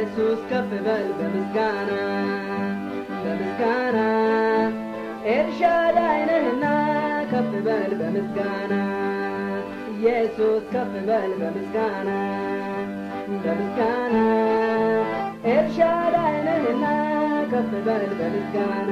ኢየሱስ ከፍ በል በምስጋና በምስጋና ኤልሻዳይ ነህና ከፍ በል በምስጋና ኢየሱስ ከፍ በል በምስጋና በምስጋና ኤልሻዳይ ነህና ከፍ በል በምስጋና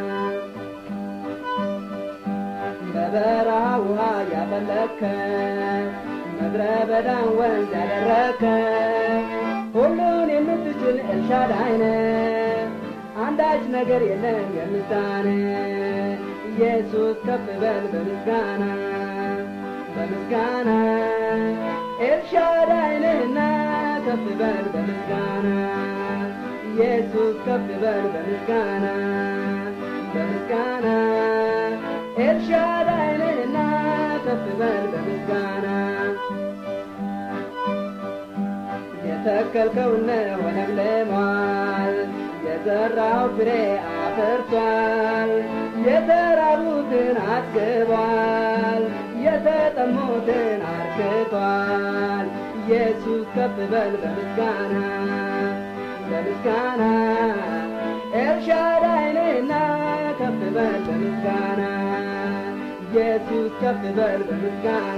በበረሃ ውሃ ያፈለከ ምድረ በዳን ወንዝ ያደረከ ሁሉን የምትችል ኤልሻዳይ ነህ አንዳች ነገር የለም የምሳነ ኢየሱስ ከፍ በል በምስጋና በምስጋና ኤልሻዳይ ነህና ከፍ በል በምስጋና ኢየሱስ ከፍ በል በምስጋና በምስጋና ኤልሻዳይ ነህና ከፍ በል በምስጋና የተከልከውን ሆነም ለሟል የዘራው ፍሬ አፍርቷል የተራቡትን አጥግቧል የተጠሙትን አርክቷል ኢየሱስ ከፍ በል በምስጋና በምስጋና ኤልሻዳይ ነህና ከፍ በል በምስጋና ኢየሱስ ከፍ በል በምስጋና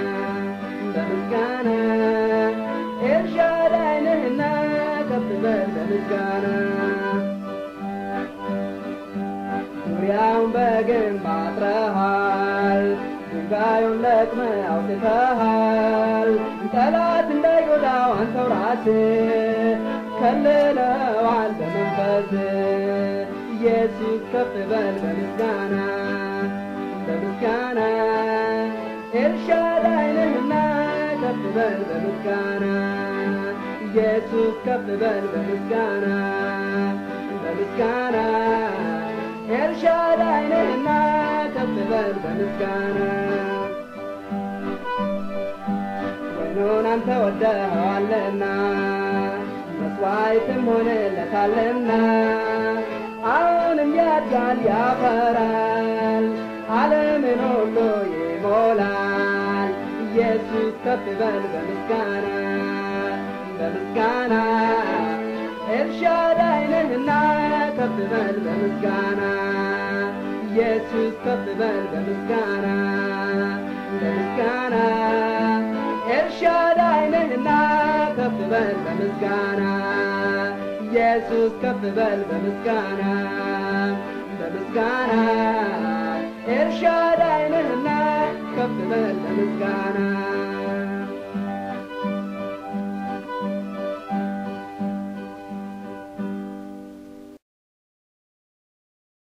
በምስጋና ኤልሻዳይ ነህና ከፍ በል በምስጋና ዙሪያውን በግንብ አጥረሃል ድንጋዩን ለቅመ አውጥተሃል ጠላት እንዳይጎዳው አንተው ራስህ ከልለዋል በመንፈስ ኢየሱስ ከፍ በል በምስጋና በምስጋና ኤልሻዳይ ነህና ከፍ በል በምስጋና ኢየሱስ ከፍ በል በምስጋና በምስጋና ኤልሻዳይ ነህና ከፍ በል በምስጋና ወይኑን አንተ ወደኸዋልና መስዋዕትም ሆነለታልና አሁንም ያድጋል ያፈራል ዓለምን ሁሉ ይሞላል ኢየሱስ ከፍ በል በምስጋና በምስጋና ኤልሻዳይ ነህና ከፍ በል በምስጋና ኢየሱስ ከፍ በል በምስጋና በምስጋና ኤልሻዳይ ነህና ከፍ በል በምስጋና ኢየሱስ ከፍ በል በምስጋና በምስጋና ኤልሻዳይ ነህና ከፍ በል በምስጋና